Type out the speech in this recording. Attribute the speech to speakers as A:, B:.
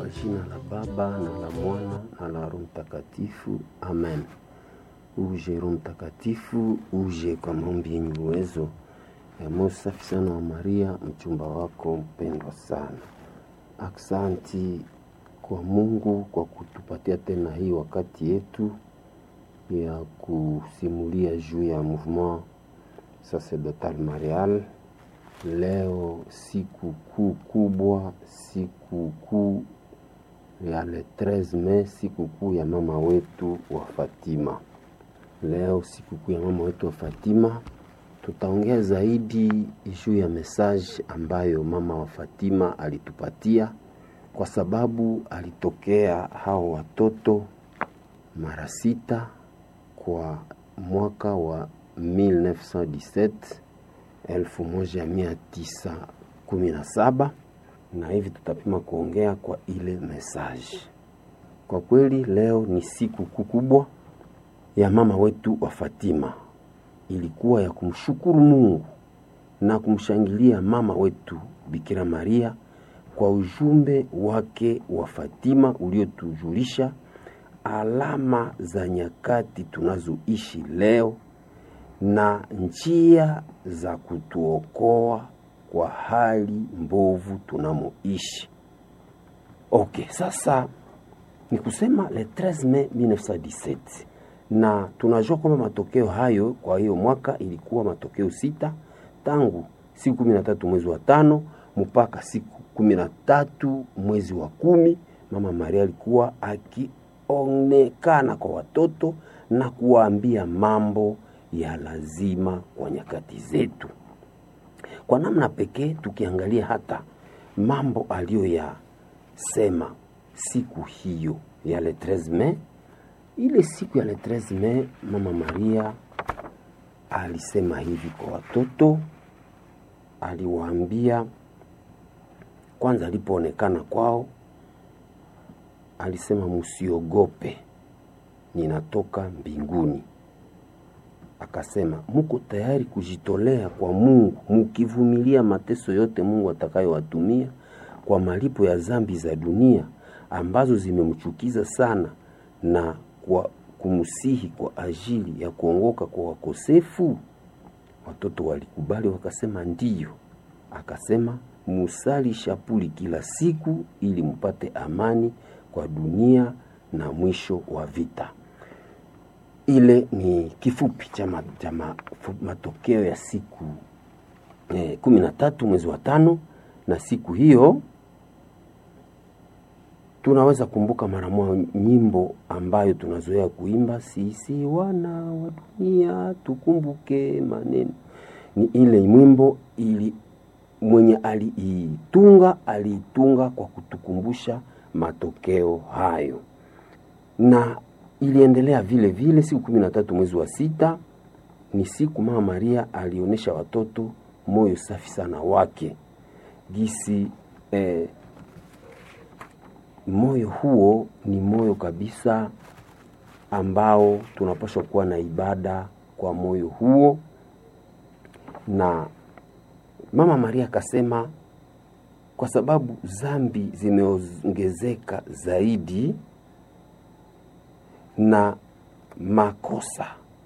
A: Kwa jina la Baba na la Mwana na la Roho Mtakatifu, amen. Uje Roho Mtakatifu, uje kwa maombi yenye uwezo ya moyo safi sana wa Maria, mchumba wako mpendwa sana. Aksanti kwa Mungu kwa kutupatia tena hii wakati yetu ya kusimulia juu ya mouvement sacerdotal marial. Leo siku kuu kubwa, siku kuu ya le 13 Mei, siku kuu ya mama wetu wa Fatima. Leo siku kuu ya mama wetu wa Fatima, tutaongea zaidi juu ya message ambayo mama wa Fatima alitupatia, kwa sababu alitokea hao watoto mara sita kwa mwaka wa 1917 1917 na hivi tutapima kuongea kwa ile message. Kwa kweli leo ni siku kubwa ya mama wetu wa Fatima, ilikuwa ya kumshukuru Mungu na kumshangilia mama wetu Bikira Maria kwa ujumbe wake wa Fatima uliotujulisha alama za nyakati tunazoishi leo na njia za kutuokoa kwa hali mbovu tunamoishi. Okay, sasa ni kusema le 13 Mei 1917 na tunajua kwamba matokeo hayo kwa hiyo mwaka ilikuwa matokeo sita tangu siku kumi na tatu mwezi wa tano mpaka siku kumi na tatu mwezi wa kumi mama Maria alikuwa akionekana kwa watoto na kuwaambia mambo ya lazima kwa nyakati zetu. Kwa namna pekee, tukiangalia hata mambo aliyoyasema siku hiyo ya le 13 Mei, ile siku ya le 13 Mei, mama Maria alisema hivi kwa watoto, aliwaambia kwanza, alipoonekana kwao, alisema musiogope, ninatoka mbinguni akasema muko tayari kujitolea kwa Mungu mukivumilia mateso yote Mungu atakayowatumia kwa malipo ya zambi za dunia ambazo zimemchukiza sana na kwa kumsihi kwa ajili ya kuongoka kwa wakosefu. Watoto walikubali wakasema ndiyo. Akasema musali shapuli kila siku ili mupate amani kwa dunia na mwisho wa vita. Ile ni kifupi cha matokeo ya siku eh, kumi na tatu mwezi wa tano. Na siku hiyo tunaweza kumbuka mara moja nyimbo ambayo tunazoea kuimba, sisi wana wa dunia tukumbuke maneno. Ni ile mwimbo ili mwenye aliitunga aliitunga kwa kutukumbusha matokeo hayo na iliendelea vile vile. Siku kumi na tatu mwezi wa sita ni siku mama Maria alionyesha watoto moyo safi sana wake gisi eh, moyo huo ni moyo kabisa ambao tunapaswa kuwa na ibada kwa moyo huo, na mama Maria akasema kwa sababu zambi zimeongezeka zaidi na makosa